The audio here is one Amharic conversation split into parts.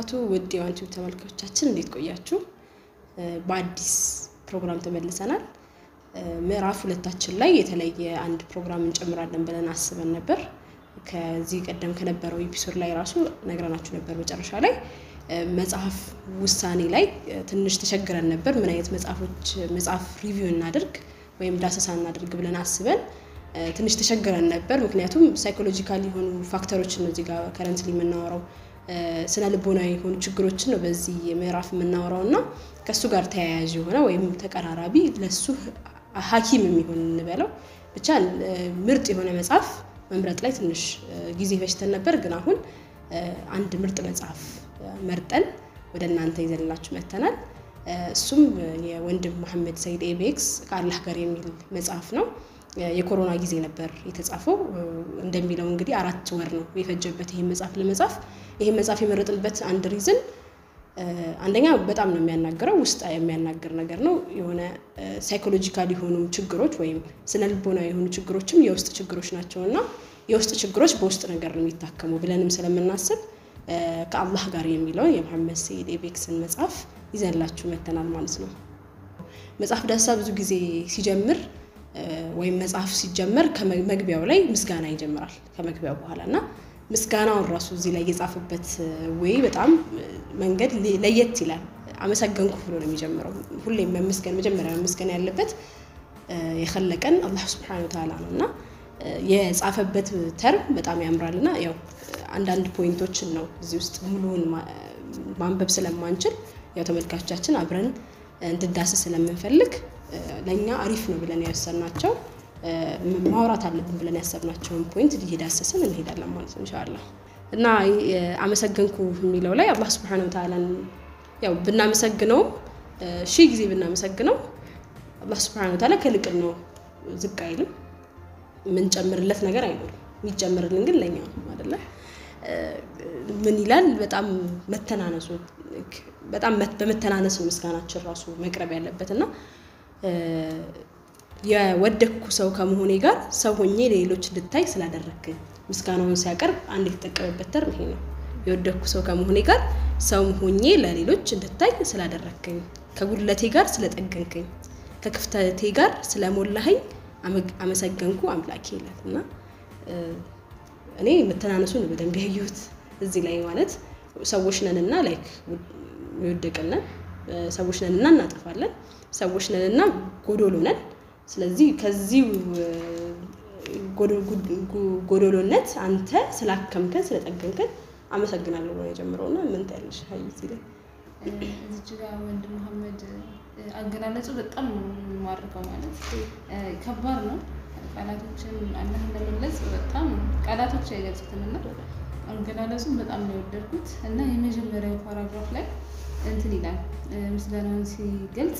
ወበረካቱ ውድ የዋንቲዩብ ተመልካቾቻችን እንዴት ቆያችሁ? በአዲስ ፕሮግራም ተመልሰናል። ምዕራፍ ሁለታችን ላይ የተለየ አንድ ፕሮግራም እንጨምራለን ብለን አስበን ነበር። ከዚህ ቀደም ከነበረው ኤፒሶድ ላይ ራሱ ነግረናችሁ ነበር። መጨረሻ ላይ መጽሐፍ ውሳኔ ላይ ትንሽ ተቸግረን ነበር። ምን አይነት መጽሐፎች መጽሐፍ ሪቪው እናድርግ ወይም ዳሰሳ እናድርግ ብለን አስበን ትንሽ ተቸግረን ነበር። ምክንያቱም ሳይኮሎጂካል የሆኑ ፋክተሮችን ነው እዚህ ጋር ከረንትሊ የምናወራው ስነ ልቦናዊ የሆኑ ችግሮችን ነው በዚህ ምዕራፍ የምናወራው እና ከእሱ ጋር ተያያዥ የሆነ ወይም ተቀራራቢ ለሱ ሐኪም የሚሆን እንበለው ብቻ ምርጥ የሆነ መጽሐፍ መምረጥ ላይ ትንሽ ጊዜ ፈጅተን ነበር። ግን አሁን አንድ ምርጥ መጽሐፍ መርጠን ወደ እናንተ ይዘንላችሁ መጥተናል። እሱም የወንድም መሐመድ ሰይድ ኤቤክስ ከአላህ ጋር የሚል መጽሐፍ ነው። የኮሮና ጊዜ ነበር የተጻፈው። እንደሚለው እንግዲህ አራት ወር ነው የፈጀበት ይህን መጽሐፍ ለመጻፍ። ይህን መጽሐፍ የመረጥንበት አንድ ሪዝን አንደኛ በጣም ነው የሚያናግረው፣ ውስጥ የሚያናግር ነገር ነው። የሆነ ሳይኮሎጂካል የሆኑ ችግሮች ወይም ስነ ልቦናዊ የሆኑ ችግሮችም የውስጥ ችግሮች ናቸው እና የውስጥ ችግሮች በውስጥ ነገር ነው የሚታከሙ ብለንም ስለምናስብ ከአላህ ጋር የሚለውን የመሐመድ ሰይድ ኤቤክስን መጽሐፍ ይዘንላችሁ መተናል ማለት ነው። መጽሐፍ ዳሰሳ ብዙ ጊዜ ሲጀምር ወይም መጽሐፍ ሲጀመር ከመግቢያው ላይ ምስጋና ይጀምራል። ከመግቢያው በኋላ እና ምስጋናውን ራሱ እዚህ ላይ የጻፈበት ወይ በጣም መንገድ ለየት ይላል። አመሰገንኩ ብሎ ነው የሚጀምረው። ሁሌም መመስገን መጀመሪያ መመስገን ያለበት የኸለቀን አላህ ስብሐነሁ ወተዓላ ነው እና የጻፈበት ተርም በጣም ያምራል እና ያው አንዳንድ ፖይንቶችን ነው እዚህ ውስጥ ሙሉውን ማንበብ ስለማንችል ያው ተመልካቾቻችን አብረን እንድዳስስ ስለምንፈልግ ለእኛ አሪፍ ነው ብለን ያሰብናቸው ማውራት አለብን ብለን ያሰብናቸውን ፖይንት እየዳሰስን እንሄዳለን ማለት ነው ኢንሻአላ። እና አመሰገንኩ የሚለው ላይ አላህ ስብሐነሁ ወተዓላን ያው ብናመሰግነውም ሺህ ጊዜ ብናመሰግነው አላህ ስብሐነሁ ወተዓላ ከልቅን ነው ዝቅ አይልም። የምንጨምርለት ነገር አይኖርም። የሚጨምርልን ግን ለእኛ ነው አይደለ? ምን ይላል? በጣም መተናነሱ በጣም በመተናነስ ነው ምስጋናችን ራሱ መቅረብ ያለበት እና የወደኩ ሰው ከመሆኔ ጋር ሰው ሆኜ ለሌሎች እንድታይ ስላደረግክኝ ምስጋናውን ሲያቀርብ አንድ የተጠቀመበት ተርም ይሄ ነው። የወደኩ ሰው ከመሆኔ ጋር ሰው ሆኜ ለሌሎች እንድታይ ስላደረግክኝ፣ ከጉድለቴ ጋር ስለጠገንክኝ፣ ከክፍተቴ ጋር ስለሞላኸኝ አመሰገንኩ አምላኬ ይላል እና እኔ መተናነሱን በደንብ ያየሁት እዚህ ላይ ማለት ሰዎች ነንና ላይክ የወደቅነን ሰዎች ነንና እናጠፋለን ሰዎች ነንና ጎዶሎ ነን። ስለዚህ ከዚህ ጎዶሎነት አንተ ስላከምከን ስለጠገንከን አመሰግናለሁ ነው የጀምረው እና ምን ታያለሽ? ሀይ እዚህ ላይ እዚች ጋር ወንድም መሐመድ አገላለጹ በጣም የማርከው ማለት ከባድ ነው። ቃላቶችን አላህን ለመግለጽ በጣም ቃላቶች አይገልጹትም እና አገላለጹን በጣም ነው የወደድኩት እና የመጀመሪያው ፓራግራፍ ላይ እንትን ይላል ምስጋናውን ሲገልጽ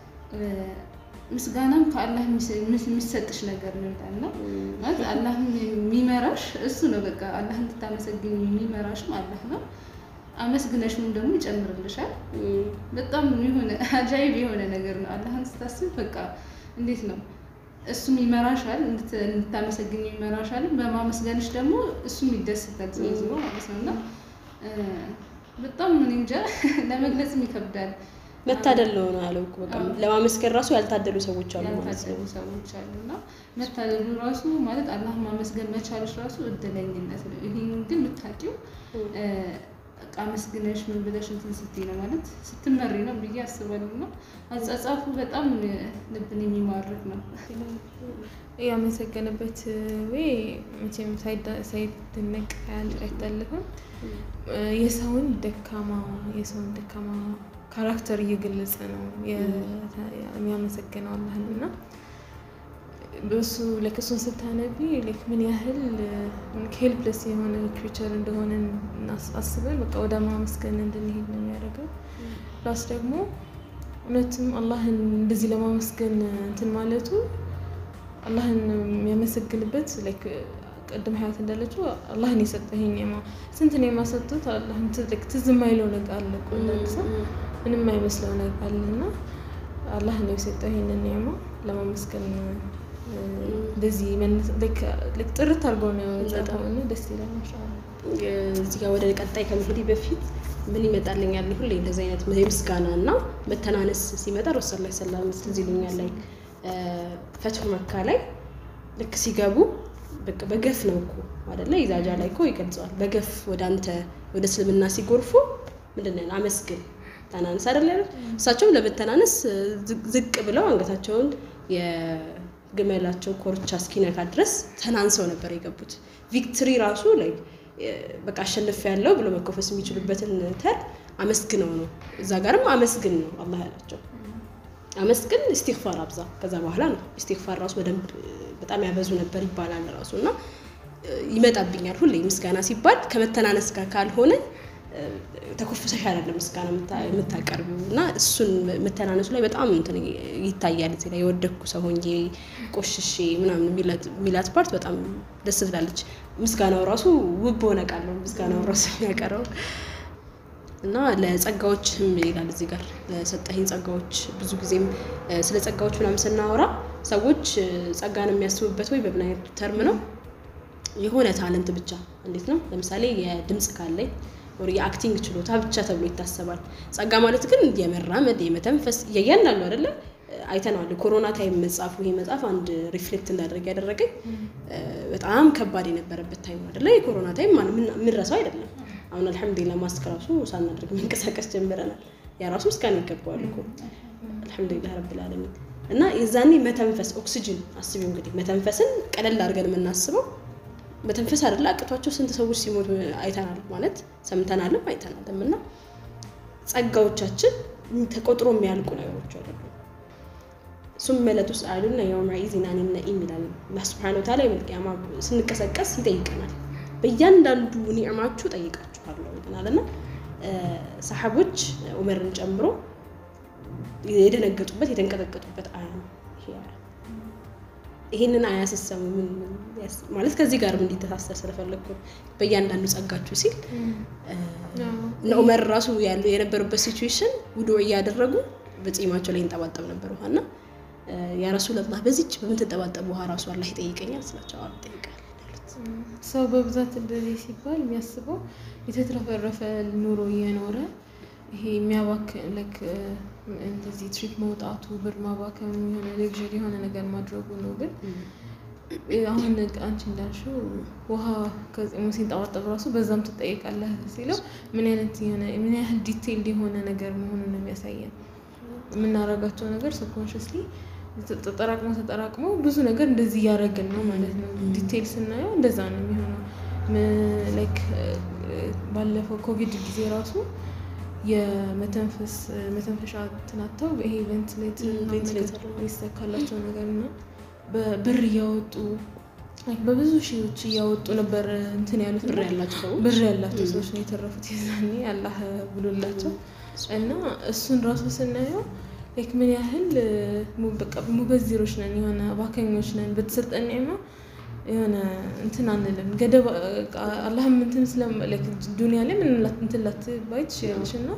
ምስጋናም ከአላህ የሚሰጥሽ ነገር ነው ይላል እና ማለት አላህ የሚመራሽ እሱ ነው። በቃ አላህ እንድታመሰግኝ የሚመራሽም አላህ ነው። አመስግነሽም ደግሞ ይጨምርልሻል። በጣም የሆነ አጃይብ የሆነ ነገር ነው። አላህን ስታስብ በቃ እንዴት ነው እሱም ይመራሻል፣ እንድታመሰግኝ ይመራሻል። በማመስገንሽ ደግሞ እሱም ይደሰታል። ስለዚህ ማለት ነው እና በጣም ምን እንጃ ለመግለጽም ይከብዳል። መታደል ነው ነው ያለው እኮ በቃ ለማመስገን ራሱ ያልታደሉ ሰዎች አሉ ማለት ነው። ያልታደሉ ሰዎች አሉ እና መታደሉ ራሱ ማለት አላህ ማመስገን መቻልሽ ራሱ እድለኝነት ነው። ይህን ግን የምታውቂው በቃ አመስግነሽ ምን ብለሽ እንትን ስትይ ነው ማለት ስትመሪ ነው ብዬ አስባለሁ። እና አጻጻፉ በጣም ልብን የሚማርክ ነው። ያመሰገነበት ወይ መቼም ሳይደነቅ አይታለፍም። የሰውን ደካማ የሰውን ደካማ ካራክተር እየገለጸ ነው የሚያመሰግነው አላህን እና በሱ ለክሱን ስታነቢ ምን ያህል ሄልፕለስ የሆነ ክሪቸር እንደሆነ አስበን በቃ ወደ ማመስገን እንድንሄድ ነው የሚያደርገው። ፕላስ ደግሞ እውነትም አላህን እንደዚህ ለማመስገን እንትን ማለቱ አላህን የሚያመሰግንበት ቅድም ሀያት እንዳለችው አላህን የሰጠኝ ማ ስንት ነው የማሰጡት አላህን ትዝ የማይለው ነገር አለ እኮ አንዳንድ ሰው ምንም አይመስለው ነገር አለ እና አላህን የሰጠው ይሄንን ኒዕማ ለማመስገን እንደዚህ ጥርት አድርጎ ነው የጻፈው እና ደስ ይላል። ማሻአላህ እዚህ ጋር ወደ ቀጣይ ከመሄዴ በፊት ምን ይመጣልኛል? ሁሌ እንደዚህ አይነት የምስጋና እና መተናነስ ሲመጣ ረሱል ላይ ሰላም ትዝ ይሉኛል። ላይ ፈትሁ መካ ላይ ልክ ሲገቡ በቃ በገፍ ነው እኮ አይደለ? ኢዛጃ ላይ እኮ ይገልጸዋል። በገፍ ወደ አንተ ወደ እስልምና ሲጎርፉ ምንድን ነው አመስግን ተናነስ አይደለ? እሳቸውም ለመተናነስ ዝቅ ብለው አንገታቸውን የግመላቸው ኮርቻ እስኪነካ ድረስ ተናንሰው ነበር የገቡት። ቪክትሪ ራሱ ላይ በቃ አሸንፍ ያለው ብሎ መኮፈስ የሚችሉበትን ተር አመስግነው ነው። እዛ ጋርም አመስግን ነው አላህ ያላቸው። አመስግን ኢስቲግፋር አብዛ። ከዛ በኋላ ነው ኢስቲግፋር ራሱ በደንብ በጣም ያበዙ ነበር ይባላል ራሱ እና ይመጣብኛል ሁሌ ምስጋና ሲባል ከመተናነስ ጋር ካልሆነ ተኮፍሰሽ አይደለም ምስጋና የምታቀርቢው እና እሱን መተናነሱ ላይ በጣም እንትን ይታያል። እዚህ ላይ የወደኩ ሰው ሆኜ ቆሽሼ ምናምን የሚላት ፓርት በጣም ደስ ትላለች። ምስጋናው ራሱ ውብ ሆነ ቃል ነው ምስጋናው ራሱ የሚያቀረው እና ለጸጋዎችም ይላል እዚህ ጋር ለሰጠኸኝ ጸጋዎች። ብዙ ጊዜም ስለ ጸጋዎች ምናምን ስናወራ ሰዎች ጸጋን የሚያስቡበት ወይ በምን አይነት ተርም ነው? የሆነ ታለንት ብቻ እንዴት ነው? ለምሳሌ የድምፅ ካለኝ የአክቲንግ ችሎታ ብቻ ተብሎ ይታሰባል። ጸጋ ማለት ግን የመራመድ የመተንፈስ እያንዳንዱ አይደለ አይተነዋል። ኮሮና ታይም መጽሐፉ ይሄ መጽሐፍ አንድ ሪፍሌክት እንዳደረግ ያደረገኝ በጣም ከባድ የነበረበት ታይም አይደለ? የኮሮና ታይም የምንረሳው አይደለም። አሁን አልሐምዱሊላ ማስክ ራሱ ሳናደርግ መንቀሳቀስ ጀምረናል። ያ ራሱ ምስጋና ይገባዋል እኮ አልሐምዱሊላ ረብል ዓለሚን። እና የዛኔ መተንፈስ ኦክሲጅን አስቢው እንግዲህ መተንፈስን ቀለል አድርገን የምናስበው መተንፈስ አይደለ አቅቷቸው ስንት ሰዎች ሲሞቱ አይተናል ማለት ሰምተናልም አይተናልም። እና ጸጋዎቻችን ተቆጥሮ የሚያልቁ ነገሮች አይደሉም። ሱመ ለቱስአሉነ የውመ ኢዚን አኒን ነዒም ይላል አላህ ሱብሓነሁ ወተዓላ የውመል ቂያማ ስንቀሰቀስ ይጠይቀናል። በእያንዳንዱ ኒዕማችሁ ጠይቃችኋለሁ ይለናል እና ሰሓቦች ዑመርን ጨምሮ የደነገጡበት የተንቀጠቀጡበት አያ ነው ይሄ አያ። ይሄንን አያ ስትሰሙ ምን ማለት ከዚህ ጋር እንዲተሳሰር ስለፈለግኩ በእያንዳንዱ ጸጋችሁ ሲል እነ ዑመር ራሱ ያሉ የነበሩበት ሲቹዌሽን ውዱዕ እያደረጉ በጺማቸው ላይ ይንጠባጠብ ነበር ውሃና ያ ረሱላላህ በዚች በምትንጠባጠብ ውሃ ራሱ አላህ ይጠይቀኛል ስላቸው አዎ ይጠይቃል ያሉት። ሰው በብዛት እንደዚህ ሲባል የሚያስበው የተትረፈረፈ ኑሮ እየኖረ ይሄ የሚያባክን ላይክ እንደዚህ ትሪፕ መውጣቱ ብር ማባከም የሆነ ሌክዥሪ የሆነ ነገር ማድረጉ ነው። ግን አሁን አንቺ እንዳልሽው ውሃ ከጺሙ ሲንጠባጠብ ራሱ በዛም ትጠይቃለህ ሲለው ምን አይነት የሆነ ምን ያህል ዲቴይልድ የሆነ ነገር መሆኑን ነው የሚያሳየን። የምናደርጋቸው ነገር ሰብኮንሽስሊ ተጠራቅሞ ተጠራቅሞ ብዙ ነገር እንደዚህ እያደረግን ነው ማለት ነው። ዲቴይል ስናየው እንደዛ ነው የሚሆነው። ላይክ ባለፈው ኮቪድ ጊዜ ራሱ የመተንፈስ መተንፈሻ ትናተው ይሄ ቬንትሌተር ይሰካላቸው ነገር እና በብር እያወጡ በብዙ ሺዎች እያወጡ ነበር እንትን ያሉት ብር ያላቸው ሰዎች ብር ያላቸው ሰዎች ነው የተረፉት የዛኔ አላህ ብሎላቸው እና እሱን ራሱ ስናየው ላይክ ምን ያህል በቃ ሙበዚሮች ነን፣ የሆነ ባከኞች ነን። በተሰጠን ኒዕማ የሆነ እንትን አንልም። ገደብ አላህም እንትን ስለ ዱኒያ ላይ ምን እንትን ላትባይ ትችላለች እና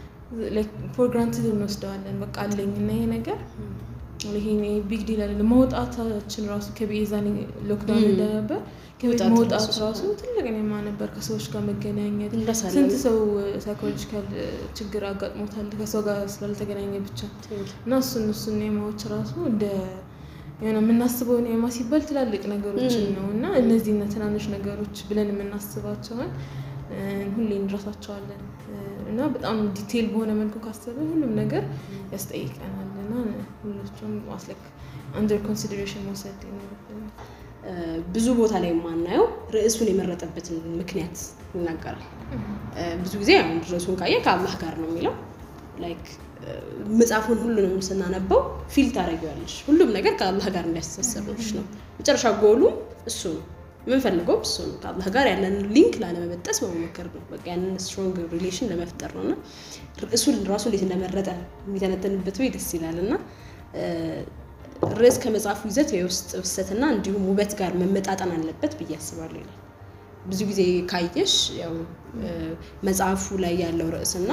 ፎር ግራንትድ እንወስደዋለን። በቃ አለኝ እና ይሄ ነገር ይሄ ቢግ ዲል አይደለም። መውጣታችን ራሱ ከቤዛኔ ሎክዳውን እንደነበር ከቤት መውጣት ራሱ ትልቅ ኒዕማ ነበር። ከሰዎች ጋር መገናኘት ስንት ሰው ሳይኮሎጂካል ችግር አጋጥሞታል ከሰው ጋር ስላልተገናኘ ብቻ እና እሱን እሱን ኒዕማዎች ራሱ እንደ የሆነ የምናስበው ኒዕማ ሲባል ትላልቅ ነገሮችን ነው እና እነዚህ ትናንሽ ነገሮች ብለን የምናስባቸውን ሁሌ እንረሳቸዋለን እና በጣም ዲቴይል በሆነ መልኩ ካሰብን ሁሉም ነገር ያስጠይቀናል እና ሁሎቹም ማስለክ አንደር ኮንሲደሬሽን መውሰድ ይኖርብናል። ብዙ ቦታ ላይ የማናየው ርዕሱን የመረጠበትን ምክንያት ይናገራል። ብዙ ጊዜ አሁን ርዕሱን ካየ ከአላህ ጋር ነው የሚለው ላይክ መጽሐፉን ሁሉንም ስናነበው ፊል ታደርጊዋለሽ። ሁሉም ነገር ከአላህ ጋር እንዲያስተሳሰብሽ ነው። መጨረሻ ጎሉም እሱ ነው። የምንፈልገው እሱ ነው። ከአላህ ጋር ያለንን ሊንክ ላለመበጠስ መሞከር ነው። በቃ ያንን ስትሮንግ ሪሌሽን ለመፍጠር ነው እና ርዕሱን ራሱ እንዴት እንደመረጠ የሚተነተንበት ወይ ደስ ይላል እና ርዕስ ከመጽሐፉ ይዘት የውስጥ ፍሰትና እንዲሁም ውበት ጋር መመጣጠን አለበት ብዬ አስባለሁ ይላል። ብዙ ጊዜ ካየሽ ያው መጽሐፉ ላይ ያለው ርዕስና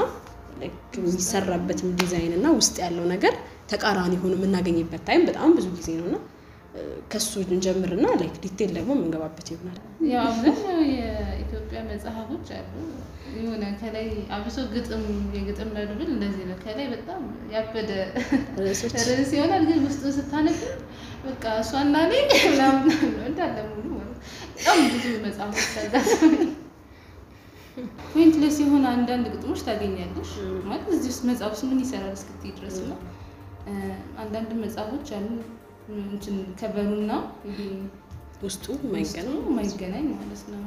የሚሰራበትም ዲዛይን እና ውስጥ ያለው ነገር ተቃራኒ ሆኖ የምናገኝበት ታይም በጣም ብዙ ጊዜ ነው እና ከሱ እንጀምርና ላይክ ዲቴል ደግሞ የምንገባበት ይሆናል። ያው አብዛኛው የኢትዮጵያ መጽሐፎች አሉ የሆነ ከላይ አብሶ ግጥም የግጥም መድብል እንደዚህ ነው። ከላይ በጣም ያበደ ርዕሶች ርዕስ ይሆናል፣ ግን ውስጡ ስታነብ በቃ እሷና እኔ ምናምን ነው እንዳለ ሙሉ ማለት ነው። በጣም ብዙ መጽሐፎች አጋጥመኝ ፖይንትለስ የሆነ አንዳንድ ግጥሞች ታገኛለሽ። ማለት እዚህ ውስጥ መጽሐፍ ውስጥ ምን ይሰራል እስክትይ ድረስ ነው። አንዳንድ መጽሐፎች አሉ እንትን ከበሩና ይሄ ውስጡ ውስጡ የማይገናኝ የማይገናኝ ማለት ነው።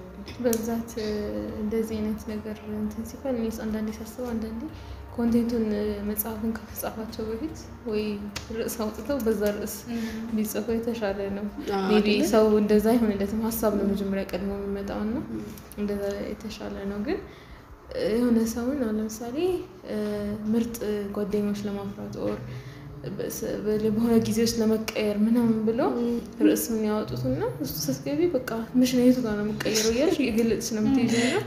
በብዛት እ፣ እንደዚህ አይነት ነገር እንትን ሲባል እኔ አንዳንዴ ሳስበው አንዳንዴ ኮንቴንቱን እ፣ መጽሐፉን ከመጻፋቸው በፊት ወይ ርዕስ አውጥተው በዛ ርዕስ ቢጽፉ የተሻለ ነው። አዎ፣ ሜይ ቢ አይደለ? ሰው እንደዛ አይሆንለትም። ሀሳብ ነው መጀመሪያ ቀድሞ የሚመጣው እና እንደዛ የተሻለ ነው። ግን እ፣ የሆነ ሰውን አሁን ለምሳሌ እ፣ ምርጥ ጓደኞች ለማፍራት ኦር በስ- በ- በሆነ ጊዜ ውስጥ ለመቀየር ምናምን ብለው ርዕሱን ያወጡትና እሱ ስትገቢ በቃ ምሽን የቱ ጋር ነው የምቀይረው እያልሽ የገለጽሽ ነው የምትይዘው እና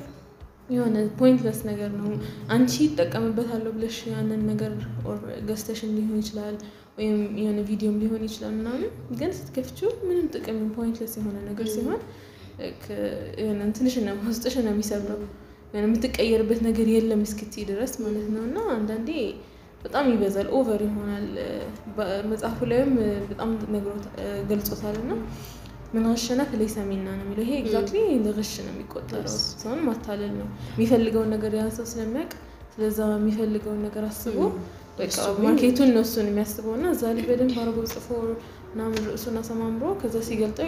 የሆነ ፖይንትለስ ነገር ነው። አንቺ ይጠቀምበታለሁ ብለሽ ያንን ነገር ኦር ገዝተሽን ሊሆን ይችላል ወይም የሆነ ቪዲዮም ሊሆን ይችላል ምናምን፣ ግን ስትከፍቺው ምንም ጥቅም ፖይንትለስ የሆነ ነገር ሲሆን ክ- የሆነ እንትንሽ ነው ውስጥሽ ነው የሚሰብረው። የሆነ የምትቀየርበት ነገር የለም እስክትይ ድረስ ማለት ነው እና አንዳንዴ በጣም ይበዛል፣ ኦቨር ይሆናል። መጽሐፉ ላይም በጣም ነግሮት ገልጾታል እና ምን አሸነፍ ለይሰ ሚና ነው የሚለው። ይሄ ኤግዛክትሊ እንደ ግሽ ነው የሚቆጠረው። ሰውን ማታለል ነው። የሚፈልገውን ነገር ያን ሰው ስለሚያውቅ ስለዛ የሚፈልገውን ነገር አስቦ በቃ ማርኬቱን ነው እሱን የሚያስበው እና እዛ ላይ በደንብ አድርጎ ጽፎ ምናምን ርዕሱን አሰማምሮ ከዛ ሲገልጠው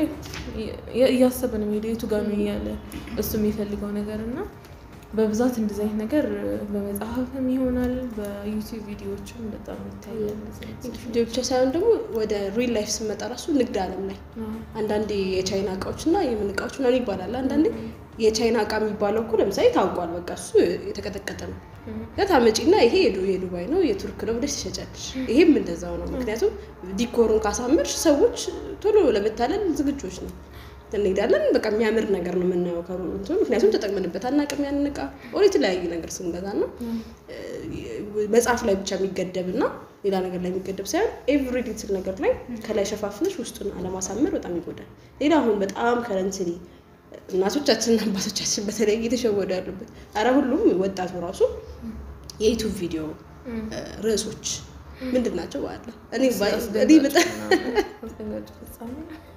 እያሰበ ነው የሚሄደው የቱ ጋር ነው እያለ እሱ የሚፈልገው ነገር እና በብዛት እንደዚህ አይነት ነገር በመጽሐፍም ይሆናል በዩቲዩብ ቪዲዮዎችም በጣም ይታያል። እንደዚህ አይነት ሰዎች። ቪዲዮ ብቻ ሳይሆን ደግሞ ወደ ሪል ላይፍ ስመጣ ራሱ ንግድ ዓለም ላይ አዎ። አንዳንዴ የቻይና እቃዎች እና የምን እቃዎች ምናምን ይባላል። አንዳንዴ የቻይና እቃ የሚባለው እኮ ለምሳሌ ታውቋል፣ በቃ እሱ የተቀጠቀጠ ነው። ታመጪና ይሄ የዱ- የዱባይ ነው የቱርክ ነው ብለሽ ትሸጫለሽ። ይሄም እንደዛው ነው። ምክንያቱም ዲኮሩን ካሳመርሽ ሰዎች ቶሎ ለመታለል ዝግጆች ነው። እንሄዳለን በቃ የሚያምር ነገር ነው የምናየው ከሩ እንትኑ ምክንያቱም ተጠቅመንበት አናውቅም ያንን እቃ ኦር የተለያዩ ነገር ስንገዛ ነው መጽሐፍ ላይ ብቻ የሚገደብ እና ሌላ ነገር ላይ የሚገደብ ሳይሆን ኤቭሪ ሊትል ነገር ላይ ከላይ ሸፋፍነሽ ውስጡን አለማሳመር በጣም ይጎዳል። ሌላ አሁን በጣም ከረንትሊ እናቶቻችንና አባቶቻችን በተለይ እየተሸወዱ ያሉበት አረ ሁሉም ወጣቱ ራሱ የዩቱብ ቪዲዮ ርዕሶች ምንድን ናቸው? በአለ እኔ ባይ- እኔ በጣም አስደንጋጭ ፍጻሜ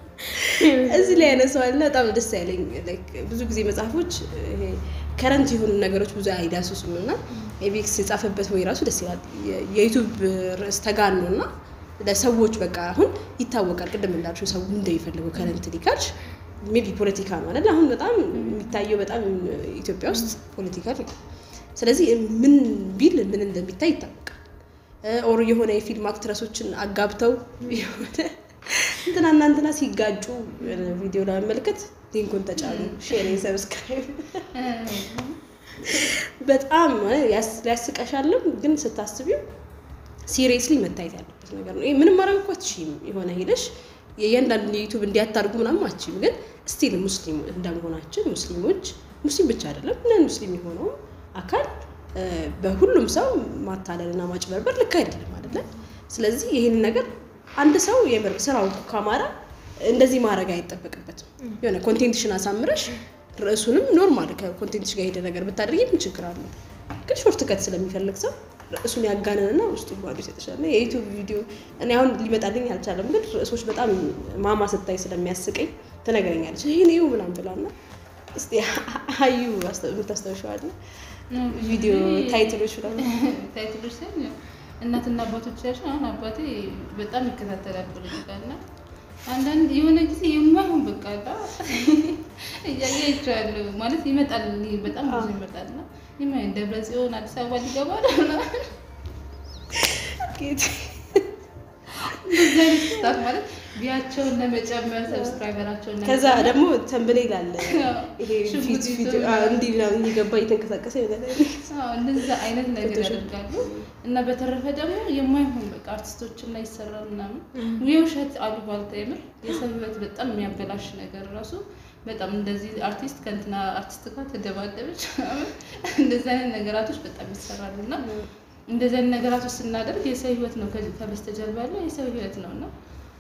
እዚህ ላይ ያነሳዋልና በጣም ደስ ያለኝ ላይክ ብዙ ጊዜ መጽሐፎች ይሄ ከረንት የሆኑ ነገሮች ብዙ አይዳስሱም እና ኤቢክስ የጻፈበት ወይ ራሱ ደስ ይላል። የ- የዩቱብ ርዕስ ተጋኖ እና ለሰዎች በቃ አሁን ይታወቃል። ቅድም እንዳልሽው ሰው እንደሚፈልገው ከረንት ሊካልሽ ሜቢ ፖለቲካ ነው አይደል? አሁን በጣም የሚታየው በጣም ኢትዮጵያ ውስጥ ፖለቲካ ነው። ስለዚህ ምን ቢል ምን እንደሚታይ ይታወቃል። ኦር የሆነ የፊልም አክትረሶችን አጋብተው የሆነ እንትናና እንትና ሲጋጩ ቪዲዮ ለመመልከት ሊንኩን ተጫኑ፣ ሼር፣ ሰብስክራይብ በጣም ያስ- ሊያስቀሻልም ግን ስታስቢው ሲሪየስሊ መታየት ያለበት ነገር ነው። ይሄ ምንም ማድረግ እኮ አትችይም። የሆነ ሄደሽ የእያንዳንዱ የዩቱብ እንዲያታርጉ ምናምን አትችይም። ግን ስቲል ሙስሊም እንደመሆናችን ሙስሊሞች ሙስሊም ብቻ አይደለም ነን ሙስሊም የሆነው አካል እ፣ በሁሉም ሰው ማታለልና ማጭበርበር ልክ አይደለም አይደለም። ስለዚህ ይህንን ነገር አንድ ሰው የምር ስራው ካማራ እንደዚህ ማድረግ አይጠበቅበትም። የሆነ ኮንቴንትሽን አሳምረሽ ርዕሱንም ኖርማል ከኮንቴንትሽ ጋር ሄደ ነገር ብታደርጊ ምን ችግር አለው? ግን ሾርት ከት ስለሚፈልግ ሰው ርዕሱን ያጋነንና ውስጡ ባዶ ይሰጥሻል። የዩቱብ ቪዲዮ እኔ አሁን ሊመጣልኝ አልቻለም፣ ግን ርዕሶች በጣም ማማ ስታይ ስለሚያስቀኝ ትነግረኛለች። ይህን ይሁ ምናምን ብላና እስቲ አዩ የምታስታውሸዋለ ቪዲዮ ታይትሎች ምናምን ታይትሎች ሳይሆን ያው እናትና አባቶቻችን አሁን አባቴ በጣም ይከታተላል ፖለቲካ እና አንዳንድ የሆነ ጊዜ የማይሆን በቃ አላ እያየ ይችላሉ ማለት ይመጣል በጣም ብዙ ይመጣል እና የማይሆን ደብረ ጽዮን አዲስ አበባ ሊገባ ነው ምናምን ጌታ እንደዚህ አይነት ስታት ማለት ቢያቸውን ለመጨመር ሰብስክራይበራቸውን ከዛ ደግሞ ተንብሌል አለ ይሄ ሽጉጥ ፊት ፊት ይዞ አዎ፣ እንዲህ ምናምን እየገባ እየተንቀሳቀሰ ይሆናል። አዎ እንደዛ አይነት ነገር ፎቶሾፕ። ያደርጋሉ እና በተረፈ ደግሞ የማይሆን በቃ አርቲስቶችን ላይ ይሰራል ምናምን የውሸት አሉባልታ የምር የሰው ህይወት በጣም የሚያበላሽ ነገር ራሱ በጣም እንደዚህ አርቲስት ከእንትና አርቲስት ጋር ተደባደበች ምናምን እንደዚህ አይነት ነገራቶች በጣም ይሰራሉ እና እንደዚህ አይነት ነገራቶች ስናደርግ የሰው ህይወት ነው ከ- ከበስተጀርባ ያለው የሰው ህይወት ነው እና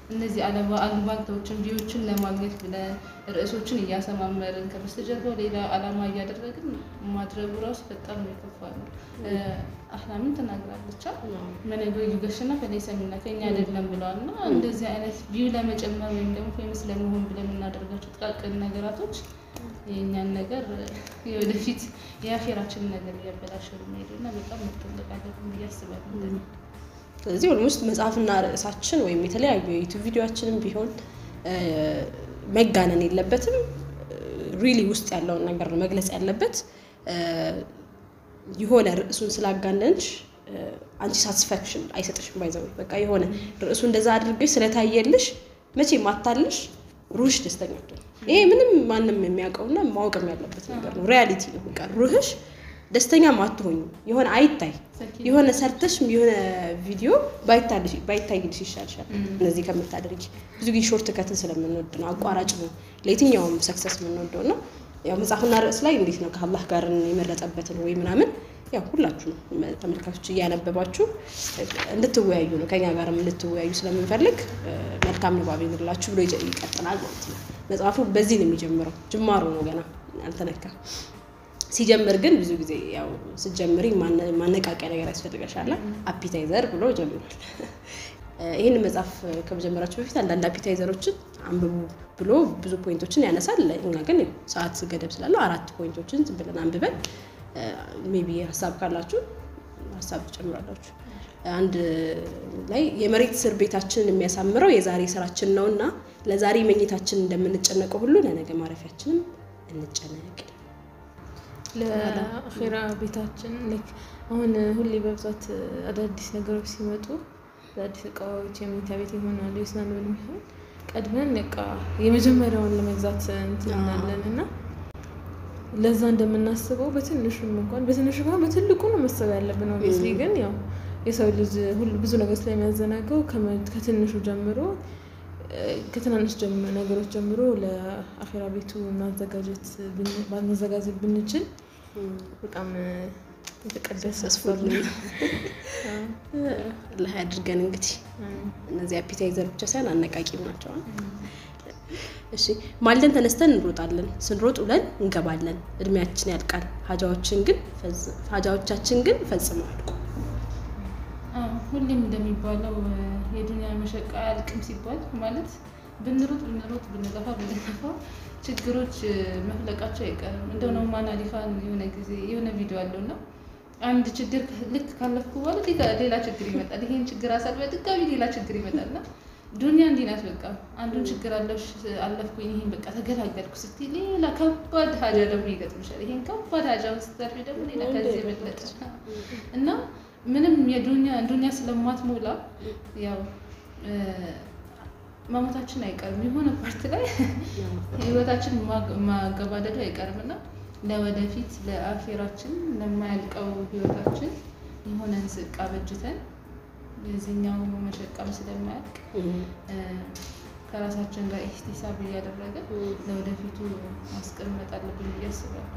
እነዚህ አለባ- አሉባልታዎችን ቪዎችን ለማግኘት ብለን ርዕሶችን እያሰማመርን ከበስተጀርባው ሌላ አላማ እያደረግን ማድረጉ ራሱ በጣም ነው የከፋ ነው። አህላምን ተናግራለች መነገ ዩገሽና ከሌሰ ሚና ከኛ አይደለም ብለዋል። እና እንደዚህ አይነት ቪው ለመጨመር ወይም ደግሞ ፌመስ ለመሆን ብለን የምናደርጋቸው ጥቃቅን ነገራቶች የእኛን ነገር የወደፊት የአፌራችንን ነገር እያበላሸ የሚሄዱ እና በጣም መጠንቀቅ አለብን ብዬ አስባለሁ። እንደኔ። ስለዚህ ኦልሞስት መጽሐፍና ርዕሳችን ወይም የተለያዩ የዩቱብ ቪዲዮችንም ቢሆን እ፣ መጋነን የለበትም። ሪሊ ውስጥ ያለውን ነገር ነው መግለጽ ያለበት። እ፣ የሆነ ርዕሱን ስላጋነንሽ እ፣ አንቺ ሳቲስፋክሽን አይሰጥሽም። ባይዘው በቃ የሆነ ርዕሱ እንደዛ አድርገሽ ስለታየልሽ መቼ ማታልሽ ሩህሽ ደስተኛ አትሆንም። ይሄ ምንም ማንም የሚያውቀውና ማወቅም ያለበት ነገር ነው። ሪያሊቲ ነው። በቃ ሩህሽ ደስተኛ ማትሆኝ የሆነ አይታይ የሆነ ሰርተሽ የሆነ ቪዲዮ ባይታልሽ- ባይታይልሽ ይሻልሻል። እነዚህ ከምታደርጊ ብዙ ጊዜ ሾርት ከትን ስለምንወድ ነው፣ አቋራጭ ነው ለየትኛውም ሰክሰስ የምንወደው ነው። ያው መጽሐፍና ርዕስ ላይ እንዴት ነው ከአላህ ጋር የመረጠበትን ወይ ምናምን ያው ሁላችሁ ነው ተመልካቾች እያነበባችሁ እንድትወያዩ ነው ከኛ ጋርም እንድትወያዩ ስለምንፈልግ እ፣ መልካም ንባብ ይኑርላችሁ ብሎ ይጀ- ይቀጥላል ማለት ነው። መጽሐፉ በዚህ ነው የሚጀምረው። ጅማሮ ነው ገና አልተነካም። ሲጀምር ግን ብዙ ጊዜ ያው ስትጀምሪ ማነ- ማነቃቂያ ነገር ያስፈልገሻል። አፒታይዘር ብሎ ጀምሯል። ይህን መጽሐፍ ከመጀመራችሁ በፊት አንዳንድ አፒታይዘሮችን አንብቡ ብሎ ብዙ ፖይንቶችን ያነሳል። እኛ ግን ሰዓት ገደብ ስላለው አራት ፖይንቶችን ዝም ብለን አንብበን ሜቢ ሀሳብ ካላችሁ ሀሳብ ትጨምራላችሁ። አንድ ላይ የመሬት ስር ቤታችንን የሚያሳምረው የዛሬ ስራችን ነው እና ለዛሬ መኝታችን እንደምንጨነቀው ሁሉ ለነገ ማረፊያችንም እንጨነቅ። ለአኼራ ቤታችን ላይክ አሁን ሁሌ በብዛት አዳዲስ ነገሮች ሲመጡ አዳዲስ እቃዎች የመኝታ ቤት ይሆናሉ የስናን ብል የሚሆን ቀድመን እቃ የመጀመሪያውን ለመግዛት እንትን እንላለን እና ለዛ እንደምናስበው በትንሹም እንኳን በትንሹ እንኳን በትልቁ ነው መሰብ ያለብን። ኦብቪየስሊ ግን ያው የሰው ልጅ ሁሉ ብዙ ነገር ስለሚያዘናገው ከመ- ከትንሹ ጀምሮ እ፣ ከትናንሽ ጀምሮ ነገሮች ጀምሮ ለአኼራ ቤቱ ማዘጋጀት ብን- ማዘጋጀት ብንችል በጣም እ፣ የተቀደሰ ሰስፉል ሀሳብ ነው። አላህ ያድርገን። እንግዲህ እነዚህ አፒታይዘር ብቻ ሳይሆን አነቃቂም ናቸው። እሺ ማልደን ተነስተን እንሮጣለን፣ ስንሮጥ ውለን እንገባለን። እድሜያችን ያልቃል፣ ሀጃዎችን ግን ፈጽ- ሀጃዎቻችን ግን ፈጽመው አልቁ። አዎ፣ ሁሌም እንደሚባለው እ፣ የዱንያ መሸቃ አያልቅም ሲባል ማለት ብንሮጥ ብንሮጥ ብንለፋ ብንለፋ ችግሮች እ፣ መፍለቃቸው አይቀርም። እንደው ነው ማን አሊፋን የሆነ ጊዜ የሆነ ቪዲዮ አለው እና አንድ ችግር ከ- ልክ ካለፍኩ በኋላ ሌላ- ሌላ ችግር ይመጣል። ይሄን ችግር አሳልፈ ድጋሚ ሌላ ችግር ይመጣል እና ዱንያ እንዲህ ናት። በቃ አንዱን ችግር አለፍሽ አለፍኩኝ ይሄን በቃ ተገላገልኩ ስትይ ሌላ ከባድ ሀጃ ደግሞ ይገጥምሻል። ይሄን ከባድ ሀጃውን ስታልፊ ደግሞ ሌላ ከዚህ የበለጠ እና ምንም የዱንያ ዱንያ ስለማትሞላ ያው እ፣ መሞታችን አይቀርም። የሆነ ፓርት ላይ ህይወታችን ማግ- ማገባደዱ አይቀርም እና ለወደፊት ለአኼራችን ለማያልቀው ህይወታችን የሆነን ዝቅ አበጅተን የዚህኛው መሸቀም ስለማያልቅ እ፣ ከራሳችን ጋር ኢህቲሳብ እያደረገ ለወደፊቱ ማስቀመጥ አለብን ብዬ አስባለሁ።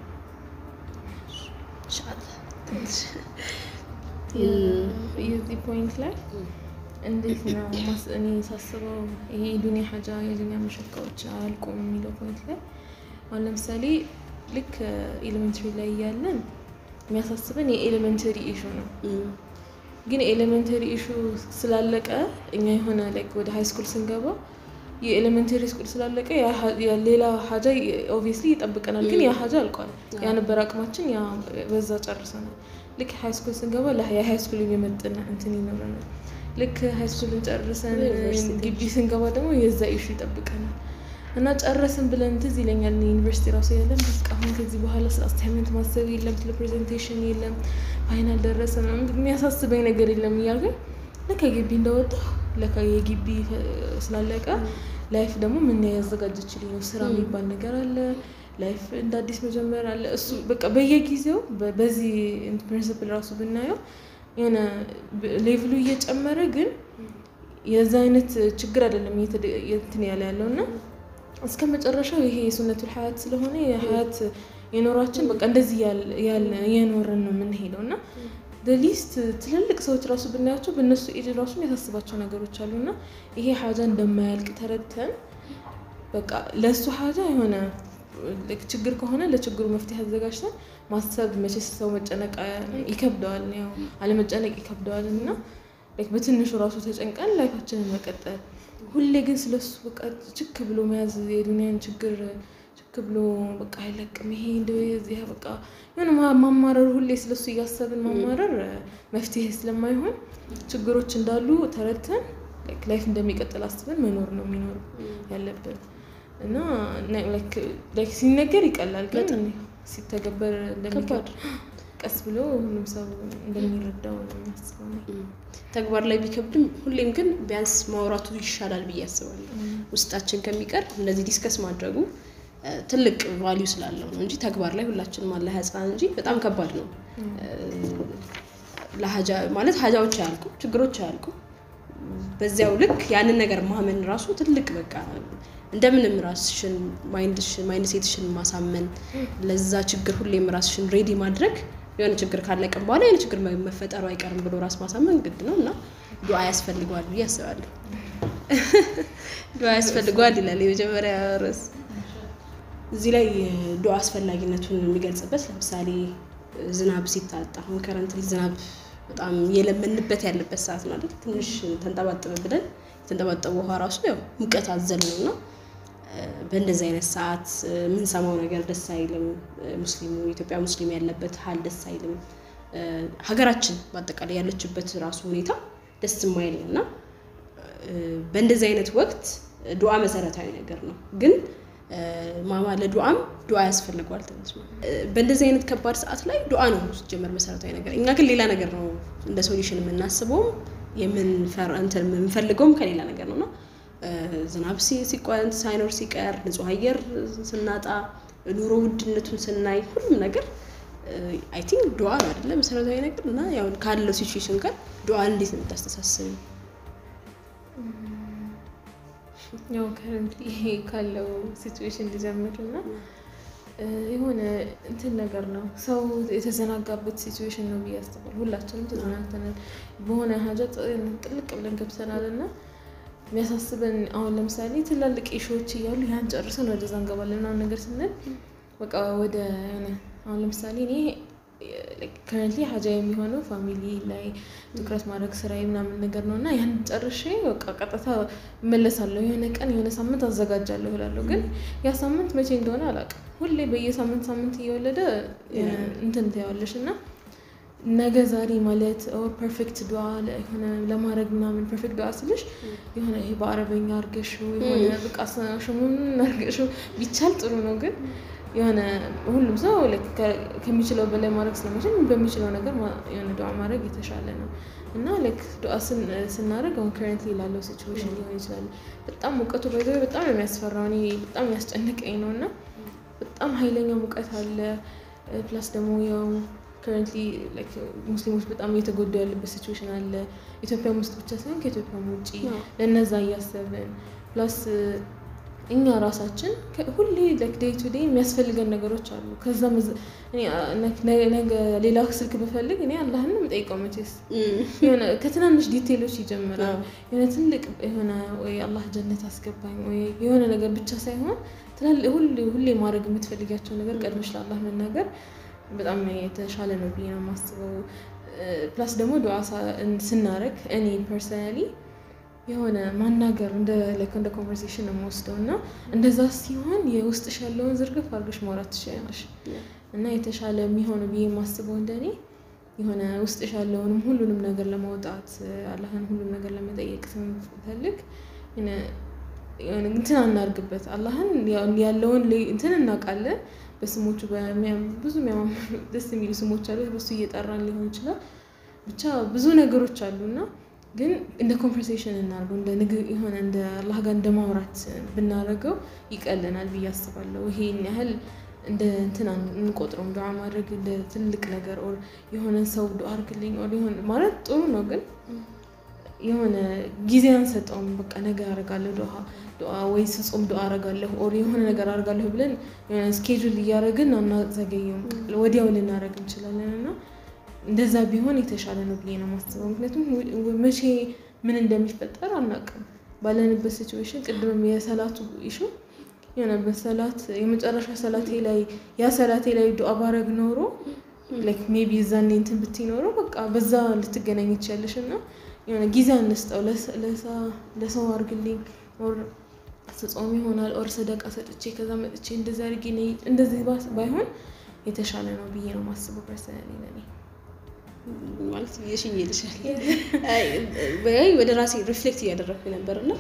የዚህ ፖይንት ላይ እንዴት ነው ማስ- እኔ ሳስበው ይሄ የዱኒያ ሀጃ የዱኒያ መሸቃዎች አያልቁም የሚለው ፖይንት ላይ አሁን ለምሳሌ ልክ ኤሌመንተሪ ላይ እያለን የሚያሳስበን የኤሌመንተሪ ኢሹ ነው። ግን ኤሌመንተሪ ኢሹ ስላለቀ እኛ የሆነ ላይክ ወደ ሃይ ስኩል ስንገባ የኤሌመንተሪ ስኩል ስላለቀ ያ ሀ- ያ ሌላ ሀጃ ኦብቪየስሊ ይጠብቀናል። ግን ያ ሀጃ አልቋል። ያ ነበር አቅማችን፣ ያ በዛ ጨርሰናል። ልክ ሃይ ስኩል ስንገባ ለ- የሃይ ስኩል የሚመጥን እንትን ይኖረናል። ልክ ሃይ ስኩልን ጨርሰን ዩኒቨርሲቲ ግቢ ስንገባ ደግሞ የዛ ኢሹ ይጠብቀናል። እና ጨረስን ብለን ትዝ ይለኛል ዩኒቨርሲቲ ራሱ ያለን በቃ አሁን ከዚህ በኋላ ስለ አሳይመንት ማሰብ የለም፣ ስለ ፕሬዘንቴሽን የለም፣ ፋይናል ደረሰ ምናምን የሚያሳስበኝ ነገር የለም እያልኩኝ ለካ ግቢ እንደወጣ ለካ የግቢ ፈ- ስላለቀ ላይፍ ደግሞ ምን ያዘጋጀችልኝ ነው። ስራ የሚባል ነገር አለ፣ ላይፍ እንደ አዲስ መጀመር አለ። እሱ በቃ በየጊዜው በ- በዚህ ፕሪንስፕል ራሱ ብናየው የሆነ ብ- ሌቭሉ እየጨመረ ግን የዛ አይነት ችግር አይደለም እየተደ- እንትን ያለ ያለው እና እስከ መጨረሻው ይሄ የሱነቱል ሀያት ስለሆነ የሀያት የኖራችን በቃ እንደዚህ ያለ- ያለ የኖርን ነው የምንሄደው እና ሊስት ትልልቅ ሰዎች ራሱ ብናያቸው በእነሱ ኤጅ ራሱ የሚያሳስባቸው ነገሮች አሉ እና ይሄ ሀጃ እንደማያልቅ ተረድተን በቃ ለእሱ ሀጃ የሆነ ችግር ከሆነ ለችግሩ መፍትሄ አዘጋጅተን ማሰብ መቼስ ሰው መጨነቅ ይከብደዋል፣ ያው አለመጨነቅ ይከብደዋል እና በትንሹ ራሱ ተጨንቀን ላይፋችንን መቀጠል ሁሌ ግን ስለሱ በቃ ችክ ብሎ መያዝ የዱኒያን ችግር ችክ ብሎ በቃ አይለቅም ይሄ እንደዚህ በቃ የሆነ ማማረር ሁሌ ስለሱ እያሰብን ማማረር መፍትሄ ስለማይሆን ችግሮች እንዳሉ ተረድተን ላይፍ እንደሚቀጥል አስበን መኖር ነው የሚኖር ያለብን እና ሲነገር ይቀላል፣ ግን ሲተገበር እንደሚከብድ ቀስ ብሎ ሁሉም ሰው እንደሚረዳው ነው የሚያስበው። ተግባር ላይ ቢከብድም ሁሌም ግን ቢያንስ ማውራቱ ይሻላል ብዬ አስባለሁ። ውስጣችን ከሚቀር እንደዚህ ዲስከስ ማድረጉ ትልቅ ቫሊዩ ስላለው ነው እንጂ ተግባር ላይ ሁላችንም አለ ህፃን እንጂ በጣም ከባድ ነው። ለሀጃ ማለት ሀጃዎች አያልቁ፣ ችግሮች አያልቁ። በዚያው ልክ ያንን ነገር ማመን ራሱ ትልቅ በቃ እንደምንም ራስሽን ማይንድ ሴትሽን ማሳመን ለዛ ችግር ሁሌም ራስሽን ሬዲ ማድረግ የሆነ ችግር ካለቀም በኋላ የሆነ ችግር መፈጠሩ አይቀርም ብሎ ራስ ማሳመን ግድ ነው እና ዱዓ ያስፈልገዋል ብዬ አስባለሁ። ዱዓ ያስፈልገዋል ይላል የመጀመሪያ ርዕስ። እዚህ ላይ ዱዓ አስፈላጊነቱን የሚገልጽበት ለምሳሌ ዝናብ ሲታጣ አሁን ከረንትሊ ዝናብ በጣም የለመንበት ያለበት ሰዓት ነው አይደል? ትንሽ ተንጠባጠበ ብለን የተንጠባጠበ ውሃ ራሱ ያው ሙቀት አዘል ነው እና በእንደዚህ አይነት ሰዓት የምንሰማው ነገር ደስ አይልም። ሙስሊሙ ኢትዮጵያ ሙስሊም ያለበት ሀል ደስ አይልም። ሀገራችን በአጠቃላይ ያለችበት ራሱ ሁኔታ ደስ የማይል ነው እና በእንደዚህ አይነት ወቅት ዱዓ መሰረታዊ ነገር ነው ግን ማማ ለዱዓም ዱዓ ያስፈልገዋል ትንሽ በእንደዚህ አይነት ከባድ ሰዓት ላይ ዱዓ ነው ሲጀመር መሰረታዊ ነገር። እኛ ግን ሌላ ነገር ነው እንደ ሶሉሽን የምናስበውም የምንፈልገውም ከሌላ ነገር ነው እና ዝናብ ሳይኖር ሲቀር ንጹህ አየር ስናጣ ኑሮ ውድነቱን ስናይ ሁሉም ነገር አይ ቲንክ ዱዓ ነው አይደለ መሰረታዊ ነገር እና ያው ካለው ሲቹዌሽን ጋር ዱዓ እንዴት ነው የምታስተሳስብ? ያው ከረንትሊ ይሄ ካለው ሲቹዌሽን እንዲጀምር እና የሆነ እንትን ነገር ነው ሰው የተዘናጋበት ሲቹዌሽን ነው ብዬ አስባለሁ። ሁላችንም ተዘናግተናል፣ በሆነ ሀጃ ጥልቅ ብለን ገብተናል እና የሚያሳስበን አሁን ለምሳሌ ትላልቅ ኢሹዎች እያሉ ያን ጨርሰን ወደዛ እንገባለን ምናምን ነገር ስንል በቃ ወደ አሁን ለምሳሌ እኔ ከረንትሊ ሀጃ የሚሆነው ፋሚሊ ላይ ትኩረት ማድረግ ስራ ምናምን ነገር ነው እና ያን ጨርሼ በቃ ቀጥታ እመለሳለሁ። የሆነ ቀን የሆነ ሳምንት አዘጋጃለሁ እላለሁ፣ ግን ያ ሳምንት መቼ እንደሆነ አላውቅም። ሁሌ በየሳምንት ሳምንት እየወለደ እንትን ትያዋለሽ እና ነገ ዛሬ ማለት ፐርፌክት ዱዓ የሆነ ለማድረግ ምናምን ፐርፌክት ዱዓ ስልሽ የሆነ ይሄ በአረበኛ አርገሽው የሆነ በቃ ሽሙን አርገሽው ቢቻል ጥሩ ነው ግን የሆነ ሁሉም ሰው ከሚችለው በላይ ማድረግ ስለሚችል በሚችለው ነገር የሆነ ዱዓ ማድረግ የተሻለ ነው እና ላይክ ዱዓ ስናደርግ አሁን ከረንትሊ ላለው ሲቹዌሽን ሊሆን ይችላል። በጣም ሙቀቱ ባይዘ በጣም ነው የሚያስፈራው። እኔ በጣም ያስጨንቀኝ ነው እና በጣም ኃይለኛ ሙቀት አለ። ፕላስ ደግሞ ያው ከረንትሊ ሙስሊሞች በጣም እየተጎዱ ያለበት ሲቹዌሽን አለ። ኢትዮጵያም ውስጥ ብቻ ሳይሆን ከኢትዮጵያም ውጭ ለእነዛ እያሰብን ፕላስ እኛ ራሳችን ሁሌ ዴይ ቱ ዴይ የሚያስፈልገን ነገሮች አሉ። ከዛ ነገ ሌላ ስልክ ብፈልግ እኔ አላህን ነው የምጠይቀው። መቼስ የሆነ ከትናንሽ ዲቴሎች ይጀምራል። የሆነ ትልቅ የሆነ ወይ አላህ ጀነት አስገባኝ ወይ የሆነ ነገር ብቻ ሳይሆን ሁሌ ማድረግ የምትፈልጊያቸው ነገር ቀድመሽ ለአላህ መናገር በጣም የተሻለ ነው ብዬ ነው የማስበው። ፕላስ ደግሞ ዱዓ ስናደርግ እኔ ፐርሰናሊ የሆነ ማናገር እንደ ላይክ እንደ ኮንቨርሴሽን ነው የምወስደው እና እንደዛ ሲሆን የውስጥሽ ያለውን ዝርግፍ አድርገሽ ማውራት ትችላለሽ እና የተሻለ የሚሆነው ብዬ የማስበው እንደኔ የሆነ ውስጥሽ ያለውንም ሁሉንም ነገር ለማውጣት አላህን ሁሉም ነገር ለመጠየቅ ስንፈልግ እንትን አናርግበት። አላህን ያለውን እንትን እናውቃለን። በስሞቹ ብዙ ደስ የሚሉ ስሞች አሉ። በሱ እየጠራን ሊሆን ይችላል። ብቻ ብዙ ነገሮች አሉና ግን እንደ ኮንቨርሴሽን እናርገው እንደ ንግግር የሆነ እንደ አላህ ጋር እንደ ማውራት ብናደርገው ይቀለናል ብዬ አስባለሁ። ይሄን ያህል እንደ እንትን እንቆጥረውም ዱዓ ማድረግ እንደ ትልቅ ነገር ኦር የሆነ ሰው ዱዓ አርግልኝ ኦር የሆነ ማለት ጥሩ ነው፣ ግን የሆነ ጊዜ አንሰጠውም። በቃ ነገ አረጋለሁ ዱዓ ዱዓ ወይ ስጾም ዱዓ አረጋለሁ ኦር የሆነ ነገር አረጋለሁ ብለን የሆነ ስኬጁል እያደረግን አናዘገየውም። ወዲያው ልናደረግ እንችላለን እና እንደዛ ቢሆን የተሻለ ነው ብዬ ነው የማስበው። ምክንያቱም ው- ው- መቼ ምን እንደሚፈጠር አናውቅም። ባለንበት ሲቹዌሽን ቅድምም የሰላቱ ኢሹ የሆነ በሰላት የመጨረሻ ሰላቴ ላይ ያ ሰላቴ ላይ ዱአ ባረግ ኖሮ ላይክ ሜቢ እዛኔ እንትን ብትይ ኖሮ በቃ በዛ ልትገናኝ ትችያለሽ እና የሆነ ጊዜ አንስጠው ለሰ- ለሰ- ለሰው አርግልኝ ኦር ስጾም ይሆናል ኦር ሰደቃ ሰጥቼ ከዛ መጥቼ እንደዚህ አድርጌ ነይ እንደዚህ ባስ- ባይሆን የተሻለ ነው ብዬ ነው ማስበው። ፐርሰናሊ ለኔ ማለት የሽኝ ይልሻል ወይ ወደ ራሴ ሪፍሌክት እያደረግኩ ነበር እና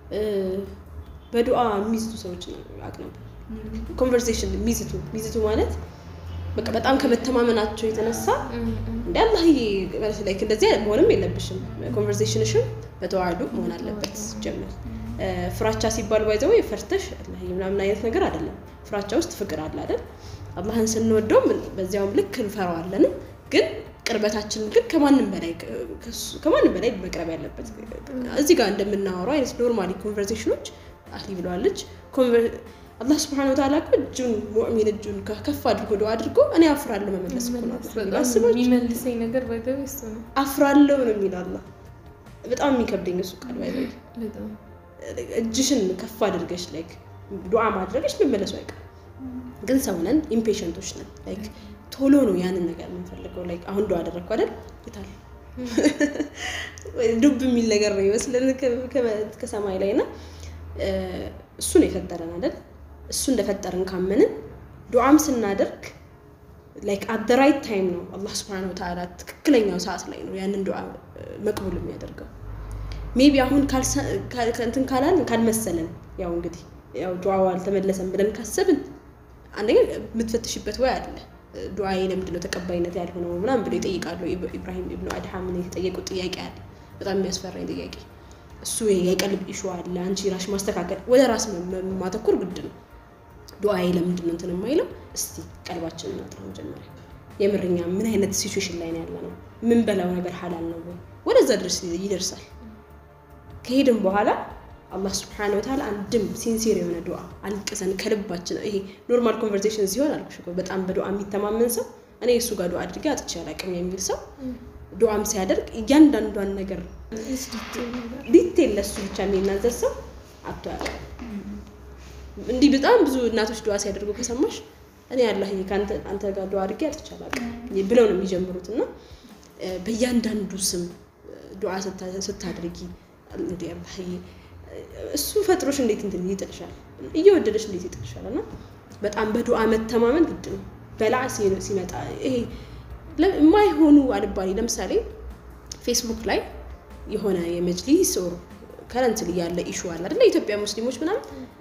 በዱዓ የሚዝቱ ሰዎች አቅ ነበር። ኮንቨርሴሽን ሚዝቱ ሚዝቱ ማለት በቃ በጣም ከመተማመናቸው የተነሳ እንደ አላህዬ ማለት ላይክ እንደዚህ መሆንም የለብሽም። ኮንቨርሴሽንሽም በተዋህዶ መሆን አለበት። ጀምር ፍራቻ ሲባል ባይዘው ፈርተሽ አላህዬ ምናምን አይነት ነገር አይደለም። ፍራቻ ውስጥ ፍቅር አለ አይደል? አላህን ስንወደው በዚያውም ልክ እንፈራዋለንም ግን ቅርበታችንን ግን ከማንም በላይ ከሱ- ከማንም በላይ መቅረብ ያለበት እዚህ ጋር እንደምናወራው አይነት ኖርማሊ ኮንቨርሴሽኖች አህሊ ብለዋለች። ኮንቨር- አላህ ስብሐነ ወተዓላ እኮ እጁን ሙእሚን እጁን ከ- ከፍ አድርጎ ዱዓ አድርጎ እኔ አፍራለሁ መመለስ እኮ ነው አላህ የሚለው። በጣም አስባችሁ የሚመልሰኝ ነገር ባይተው እሱ ነው። አፍራለሁ ነው የሚለው አላህ። በጣም የሚከብደኝ እሱ ቃል ባይ በጣም እጅሽን ከፍ አድርገሽ ላይክ ዱዓ ማድረግሽ መመለሱ አይቀርም። ግን ሰው ነን፣ ኢምፔሸንቶች ነን። ላይክ ቶሎ ነው ያንን ነገር የምንፈልገው። ላይክ አሁን ዱዓ አደረግኩ አይደል ይታል ዱብ የሚል ነገር ነው ይመስለን ከ- ከ- ከሰማይ ላይ እና እሱ ነው የፈጠረን አይደል? እሱ እንደፈጠረን ካመንን ዱዓም ስናደርግ ላይክ አት ዘ ራይት ታይም ነው አላህ ስብሐነሁ ወተዓላ ትክክለኛው ሰዓት ላይ ነው ያንን ዱዓ መቅቡል የሚያደርገው። ሜቢ አሁን ካልሰ- ካል- እንትን ካላልን ካልመሰለን ያው እንግዲህ ያው ዱዓው አልተመለሰም ብለን ካሰብን አንደኛ የምትፈትሽበት ወይ አለ ዱዓዬ ለምንድን ነው ተቀባይነት ያልሆነው ምናምን ብሎ ይጠይቃሉ። ኢብ- ኢብራሂም ኢብኑ አድሃምን የተጠየቁት ጥያቄ አለ፣ በጣም የሚያስፈራኝ ጥያቄ። እሱ የቀልብ ኢሹ አለ። አንቺ ራሽ ማስተካከል ወደ ራስ መ- መ- ማተኮር ግድ ነው። ዱዓዬ ለምንድን ነው እንትን የማይለው? እስቲ ቀልባችንን እናጥራ መጀመሪያ። የምርኛ ምን አይነት ሲቹዌሽን ላይ ነው ያለ ነው? ምን በላው ነገር ሀላል ነው ወይ? ወደዛ ድረስ ይደርሳል። ከሄድን በኋላ አላህ ስብሐነ ወተዓላ አንድም ሲንሲር የሆነ ዱዓ አልቅሰን ከልባችን ይሄ ኖርማል ኮንቨርሴሽን ሲሆን አልኩሽ እኮ በጣም በዱዓ የሚተማመን ሰው እኔ እሱ ጋር ዱዓ አድርጌ አጥቼ አላውቅም የሚል ሰው ዱዓም ሲያደርግ እያንዳንዷን ነገር ዲቴል ለሱ ብቻ የሚናዘዝ ሰው አቶ ያውቅም። እንዲህ በጣም ብዙ እናቶች ዱዓ ሲያደርጉ ከሰማሽ እኔ አላህ አንተ ጋር ዱዓ አድርጌ አጥቼ አላውቅም ብለው ነው የሚጀምሩት እና እ፣ በእያንዳንዱ ስም ዱዓ ስታ- ስታደርጊ እንዲ አላህዬ እሱ ፈጥሮሽ እንዴት እንትን ይጥልሻል፣ እየወደደሽ እንዴት ይጥልሻል። እና በጣም በዱዓ መተማመን ግድ ነው። በላዕ ሲ- ሲመጣ ይሄ ለ- የማይሆኑ አልባሌ ለምሳሌ ፌስቡክ ላይ የሆነ የመጅሊስ ኦር ከረንትሊ ያለ ኢሹ አለ አይደለ? የኢትዮጵያ ሙስሊሞች ምናምን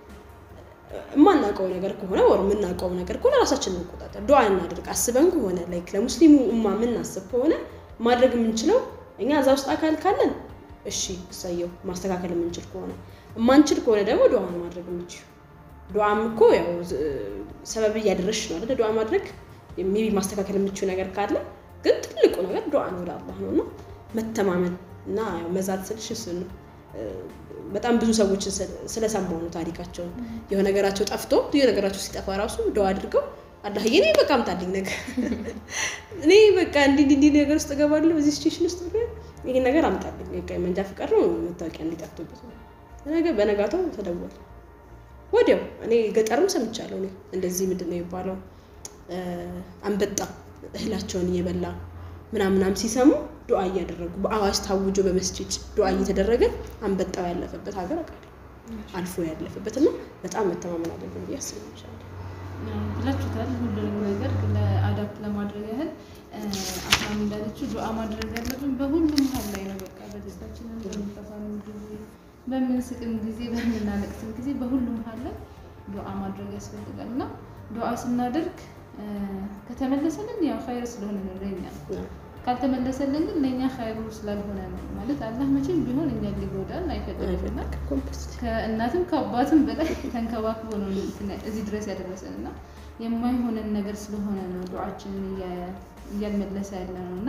የማናውቀው ነገር ከሆነ ወር የምናውቀው ነገር ከሆነ ራሳችን እንቆጣጠር፣ ዱዓ እናድርግ። አስበን ከሆነ ላይክ ለሙስሊሙ ኡማ የምናስብ ከሆነ ማድረግ የምንችለው እኛ እዛ ውስጥ አካል ካለን እሺ እሰየው፣ ማስተካከል የምንችል ከሆነ የማንችል ከሆነ ደግሞ ዱዓ ነው ማድረግ የምንችል። ዱዓም እኮ ያው ዝ- ሰበብ እያደረሽ ነው አይደለ? ዱዓ ማድረግ ሜቢ ማስተካከል የምችው ነገር ካለ ግን ትልቁ ነገር ዱዓ ነው ወደ አላህ ነው እና መተማመን እና ያው መዛት ስልሽ እሱ ነው። በጣም ብዙ ሰዎችን ስለሰማሁ ነው ታሪካቸውን። የሆነ ነገራቸው ጠፍቶ የሆነ ነገራቸው ሲጠፋ ራሱ ዱዓ አድርገው አላህዬ እኔ በቃ አምጣልኝ ነገር እኔ በቃ እንዲህ እንዲህ እንዲህ ነገር ውስጥ እገባለሁ በዚህ ሲቹዌሽን ውስጥ ብሎ ይሄን ነገር አምጣልኝ በቃ መንጃ ፍቃድ ነው መታወቂያ እንዲጠፍቶበት ነው። ነገ በነጋታው ተደወለ ወዲያው። እኔ ገጠርም ሰምቻለሁ። እኔ እንደዚህ ምንድን ነው የሚባለው እ፣ አንበጣ እህላቸውን እየበላ ምናምናም ሲሰሙ ዱዓ እያደረጉ በአዋጅ ታውጆ በመስጂድ ዱዓ እየተደረገ አንበጣው ያለፈበት ሀገር አውቃለሁ። አልፎ ያለፈበት እና በጣም መተማመን አለብን ብዬ አስባለሁ። ብላችሁታል። ሁሉንም ነገር ለአዳፕት ለማድረግ ያህል አሁን እንዳለችው ዱዓ ማድረግ ያለብን በሁሉም ሀል ላይ ነው። በቃ በደስታችንም፣ በምንጠፋንም ጊዜ፣ በምንስቅም ጊዜ፣ በምናለቅስም ጊዜ በሁሉም ሀል ላይ ዱዓ ማድረግ ያስፈልጋል እና ዱዓ ስናደርግ እ፣ ከተመለሰልን ያው ኸይር ስለሆነ ነው ለኛ ካልተመለሰልን ግን ለእኛ ኸይሩ ስላልሆነ ነው ማለት አላህ መቼም ቢሆን እኛን ሊጎዳን አይፈልግምና ከእናትም ከአባትም በላይ ተንከባክቦ ነው እንትን እዚህ ድረስ ያደረሰን እና የማይሆነን ነገር ስለሆነ ነው ዱዓችንን እያ- እያልመለሰ ያለ ነው እና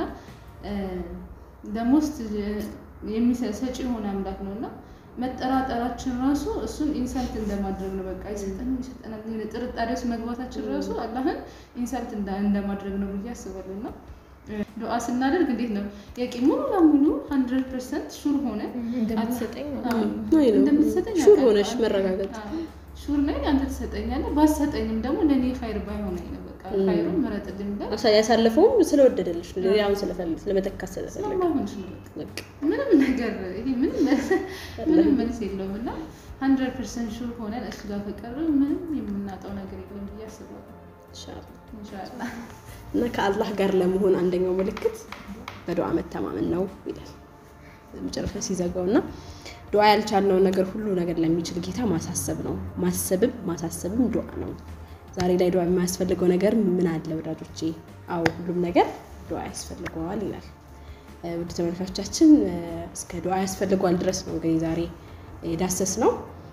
ደሞስት ሰጪ የሆነ አምላክ ነው እና መጠራጠራችን ራሱ እሱን ኢንሳልት እንደማድረግ ነው። በቃ ይሰጠን ይሰጠናል የሆነ ጥርጣሬ ውስጥ መግባታችን ራሱ አላህን ኢንሳልት እንዳ- እንደማድረግ ነው ብዬ አስባለሁ እና ዱዓ ስናደርግ እንዴት ነው ያቂ ሙሉ ለሙሉ ሀንድረድ ፐርሰንት ሹር ሆነ እንደምትሰጠኝ ነው። አዎ፣ አይ ነው። እንደምትሰጠኝ ሹር አውቃለሁ። ሆነሽ መረጋገጥ። አዎ፣ ሹር ነኝ አንተ ትሰጠኛለህ። ባሰጠኝም ደግሞ ለእኔ ኸይር ባይሆነኝ ነው በቃ ኸይሩን ምረጥልኝ ብለህ አሳ- ያሳለፈውም ስለወደደልሽ ነው። ሌላውን ስለፈለግ ስለመተካት ስለፈለገ ስለማይሆንሽ ነው በቃ በቃ ምንም ነገር ይሄ ምንም ምንም መልስ የለውም እና ሀንድረድ ፐርሰንት ሹር ሆነን እሱ ጋር ከቀረብን ምንም የምናጣው ነገር የለም ብዬ አስባለሁ። ኢንሻአላህ። ኢንሻላህ እና ከአላህ ጋር ለመሆን አንደኛው ምልክት በዱዓ መተማመን ነው ይላል መጨረሻ ሲዘጋው እና ዱዓ ያልቻልነው ነገር ሁሉ ነገር ለሚችል ጌታ ማሳሰብ ነው። ማሰብም ማሳሰብም ዱዓ ነው። ዛሬ ላይ ዱዓ የማያስፈልገው ነገር ምን አለ ወዳጆቼ? አዎ ሁሉም ነገር ዱዓ ያስፈልገዋል ይላል። እ፣ ውድ ተመልካቾቻችን እ፣ እስከ ዱዓ ያስፈልገዋል ድረስ ነው እንግዲህ ዛሬ የዳሰስ ነው።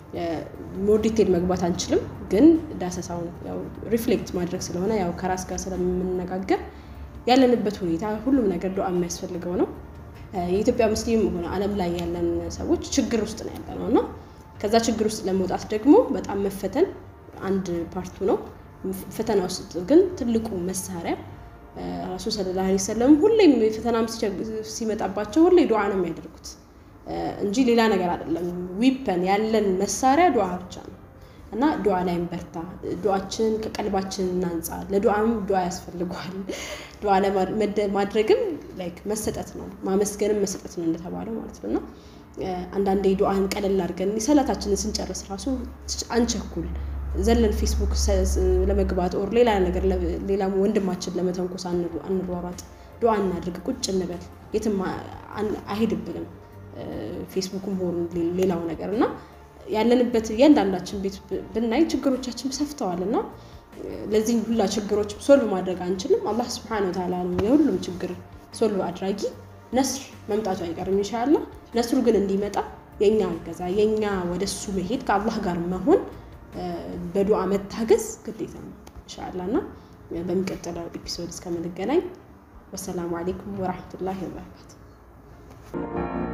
ሞር ዲቴል መግባት አንችልም፣ ግን ዳሰሳውን ያው ሪፍሌክት ማድረግ ስለሆነ ያው ከራስ ጋር ስለምንነጋገር ያለንበት ሁኔታ ሁሉም ነገር ዱዓ የሚያስፈልገው ነው። እ፣ የኢትዮጵያ ሙስሊም ሆነ ዓለም ላይ ያለን ሰዎች ችግር ውስጥ ነው ያለ ነው እና ከዛ ችግር ውስጥ ለመውጣት ደግሞ በጣም መፈተን አንድ ፓርቱ ነው። ፈተና ውስጥ ግን ትልቁ መሳሪያ እ፣ ረሱል ሰለላሁ ዐለይሂ ወሰለም ሁሌም ፈተናም ሲቸግ- ሲመጣባቸው ሁሌ ዱዓ ነው የሚያደርጉት እ፣ እንጂ ሌላ ነገር አይደለም። ዊፐን ያለን መሳሪያ ዱዓ ብቻ ነው እና ዱዓ ላይ እንበርታ። ዱዓችንን ከቀልባችን እናንጻ። ለዱዓም ዱዓ ያስፈልገዋል። ዱዓ ለማድ- ማድረግም ላይክ መሰጠት ነው፣ ማመስገንም መሰጠት ነው እንደተባለው ማለት ነው እና እ፣ አንዳንዴ ዱዓን ቀለል አድርገን ሰላታችንን ስንጨርስ ራሱ አንቸኩል ዘለን ፌስቡክ ሰ- ለመግባት ኦር ሌላ ነገር ለ- ሌላ ወንድማችን ለመተንኮስ አንሩ- አንሯሯጥ። ዱዓ እናድርግ፣ ቁጭ እንበል። የትም አ- አን- አይሄድብንም እ፣ ፌስቡክም ሆኑ ሌ- ሌላው ነገር እና ያለንበት እያንዳንዳችን ቤት ብ- ብናይ ችግሮቻችን ሰፍተዋል እና እ፣ ለዚህ ሁላ ችግሮች ሶልቭ ማድረግ አንችልም። አላህ ስብሐነ ወተዓላ ነው የሁሉም ችግር ሶልቭ አድራጊ። ነስር መምጣቱ አይቀርም ኢንሻአላህ። ነስሩ ግን እንዲመጣ የእኛ እገዛ የእኛ ወደሱ መሄድ ከአላህ ጋር መሆን እ፣ በዱዓ መታገዝ ግዴታ ነው ኢንሻአላህ እና በሚቀጥለው ኤፒሶድ እስከምንገናኝ ወሰላሙ አሌይኩም ወራህመቱላሂ ወበረካቱ።